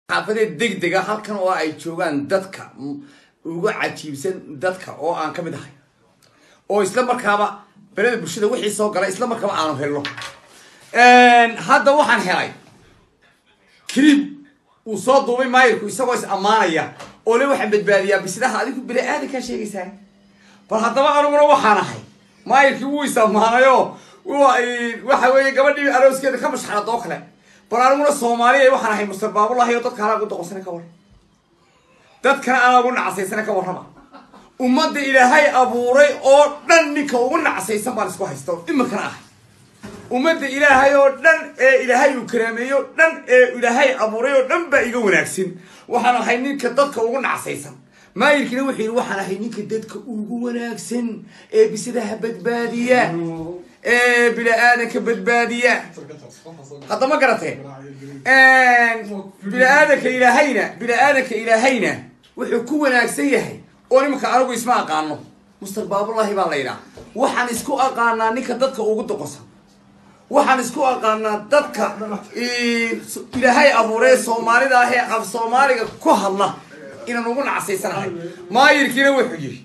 xaafadeed degdega halkan oo ay joogaan dadka uga cajiibsan dadka oo aan ka mid ahay oo isla markaaba beleda bulshada wixii soo gala isla markaaba aanu helno hadda waxaan helay clib uu soo duubay maayirku isagoo is ammaanaya oo le waxaan badbaadiyaa bisidaha adigu bini aadankaa sheegaysaa bal haddaba aniguna waxaan ahay maayirkii wuu is ammaanayo waxa weeye gabadhii arooskeeda ka mashxarad oo kale bal aniguna soomaaliya waxaan ahay muster baabulahi oo dadka anaa ugu doqonsana ka warram dadkana anaa ugu nacasaysana ka warrama ummadda ilaahay abuuray oo dhan ninka ugu nacasaysan baan isku haysta iminkana ahay ummadda ilaahay oo dhan ee ilaahay uu karaameeyey oo dhan ee ilaahay abuuray oo dhan baa iga wanaagsan waxaan ahay ninka dadka ugu nacsaysan maayirkiina wuxuu yidhi waxaan ahay ninka dadka ugu wanaagsan ee bisidaha badbaadiya ee bini-aadanka badbaadiya hadda ma garatee bini-aadanka ilaahayna bini-aadanka ilaahayna wuxuu ku wanaagsan yahay oo nimanka anigu isma aqaano muster baabulahi baa la yidhaha waxaan isku aqaanaa ninka dadka ugu doqosan waxaan isku aqaanaa dadka ilaahay abuuree soomaalida ah ee af soomaaliga ku hadla inaan ugu nacasaysanahay maayirkiina wuxuu yidhi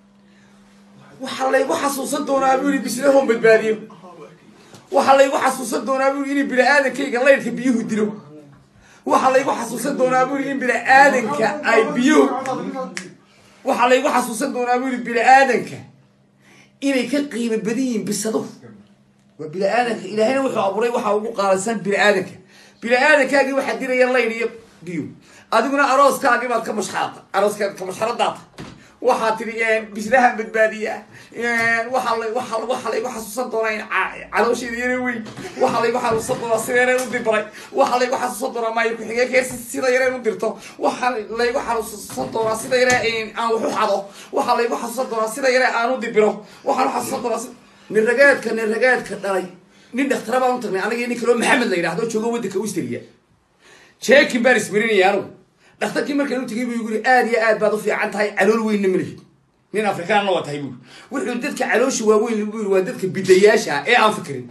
waxaa laygu xasuusan doonaa buu yidhi bislahon badbaadiyo waxaa laygu xasuusan doonaa buu yidhi in bini-aadankayga laydhka biyuhu dilo waxaa laygu xasuusan doonaa buu yidhi in bini-aadanka ay biyuhu waxaa laygu xasuusan doonaa buu yidhi bini-aadanka inay ka qiimo badan yihiin bisado waa bini-aadanka ilaahayna wuxuu abuuray waxaa ugu qaalisan bini-aadanka bini-aadankaagii waxaa diraya laydh iyo biyo adiguna arooskaagii baad ka mashxaata arooskaad ka mashxaradaata waxaa tidhi bislahan badbaadiya waxaa la waa waxaa laygu xasuusan doonaa in caloosheeda yare weyn waxaa laygu xasuusan doonaa sida yareen u dibray waxaa laygu xasuusan doonaa maayir ku-xigeenkeer sida yareen u dirto waxaa laygu xasuusan doonaa sida yare aan wax u xado waxaa laygu xasuusan doonaa sida yare aan u dibiro waxaan u xasuusan doonaa nin ragaadka nin ragaadka dhalay nin dhakhtara baan u tagnay aniga nin kaloo maxamed la yidhahdo joogo waddanka australia jeekin baan ismarinaya anugu dhakhtarkii markaan u tegay buu igu yiri aada iyo aad baad u fiican tahay calool weynna ma lihid nin afrikaanna waa tahay buuri wuxuu dadka caloosha waaweyn buu yiri waa dadka bidayaasha ee aan fikirin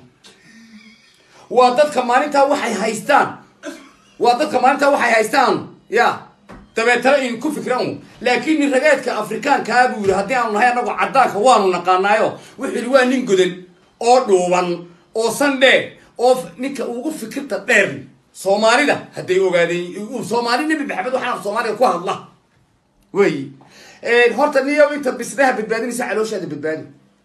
waa dadka maalintaa waxay haystaan waa dadka maalintaa waxay haystaan ya dabeetana in ku fikran laakiin nin ragaadka afrikaankaa buu yiri haddii aanu nahay annagu caddaanka waanu naqaanaayo wuxuu yidhi waa nin godan oo dhuuban oo sandheer oo ninka ugu fikirta dheer soomaalida hadday ogaadeen soomaali nebi maxamed waxaan soomaaliga ku hadla wey horta niyo intaad bisidaha badbaadinaysa calooshaada badbaadi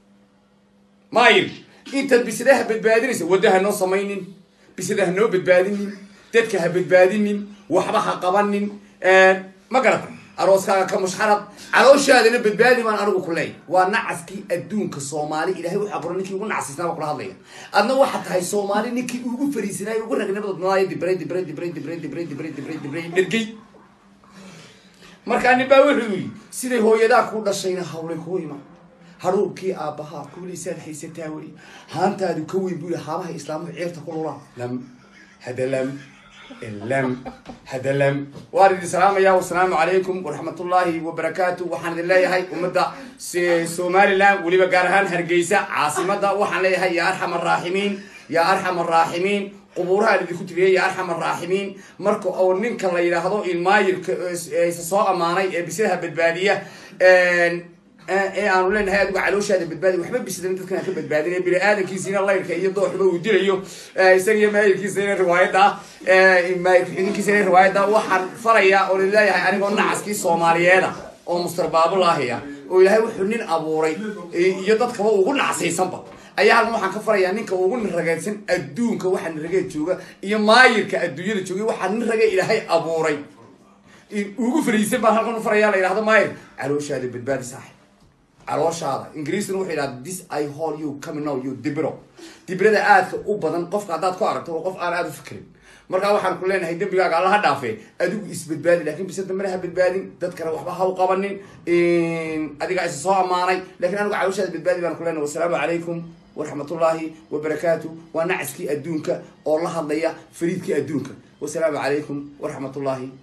maayir intaad bisidaha badbaadinaysa wadda ha noo samaynin bisida ha noo badbaadinin dadka ha badbaadinin waxba ha qabanin ma garata arooskaaga ka mushxarad calooshaadana badbaadi baan anigu ku leeyahy waa nacaskii adduunka soomaali ilahay wuxuu abuuray ninkii ugu nacsiisnaa baa kula hadlaya adna waxaa tahay soomaali ninkii ugu fariisanaayo ugu ragnimada dibray dibray dibray dibray dibray dibray dibray dibray dhergey markaa nin baa wuxuu yidhi siday hooyadaa ku dhashayna hawlay kuu iman haruubkii aabbahaa kuulaysaad haysataa wey haantaadu ka weyn buu yihi haabaha islaamuhu ceerta ku lulaa lam hada lam lam hada lam waan idin salaamaya wasalaamu calaykum waraxmatullaahi wabarakaatu waxaan idin leeyahay ummadda somalilan weliba gaar ahaan hargeysa caasimada waxaan leeyahay yaa arxam araaximiin yaa arxam araaximiin qubuurahaan idinku tiriyay yaa arxam araaximiin marka oo ninka la yidhaahdo ilmaayirka isa soo ammaanay ee bisidaha badbaadiya ee aanu leenahay adigu calooshaada badbaadi waxba bisidana dadkan ka badbaadinay bini-aadankiisiina layrka iyo dooxba uu dilayo isagiyo maayirkiisa ina riwaayadda maayirkiisa ina riwaayadda waxaan farayaa oo leeyahay anigoo nacaskii soomaaliyeeda oo muster baabulaahiya oo ilaahay wuxuu nin abuuray iyo dadkaba ugu nacsaysanba ayaa halkan waxaan ka farayaa ninka ugu niragaysan adduunka waxaa nirageed jooga iyo maayirka adduunyada jooga waxaa nin rage ilaahay abuuray ugu fariisan baan halkan u farayaa la yidhahdo maayir calooshaada badbaadi saaxib calooshaada ingiriisna wuxuu yidhahda this i hol you coming out you dibiro dibirada aadka u badan qofka haddaad ku aragto waa qof aan aada u fikirin markaa waxaan ku leenahay dembigaaga alla ha dhaafe adigu isbadbaadi lakin bise dambena ha badbaadin dadkana waxba ha u qabanin adigaa isa soo ammaanay lakin anigu calooshaada badbaadi baan ku leenahay wasalaamu calaykum waraxmatullaahi wabarakaatu waa nacaskii adduunka oo la hadlaya fariidkii adduunka wasalaamu calaykum waraxmatullaahi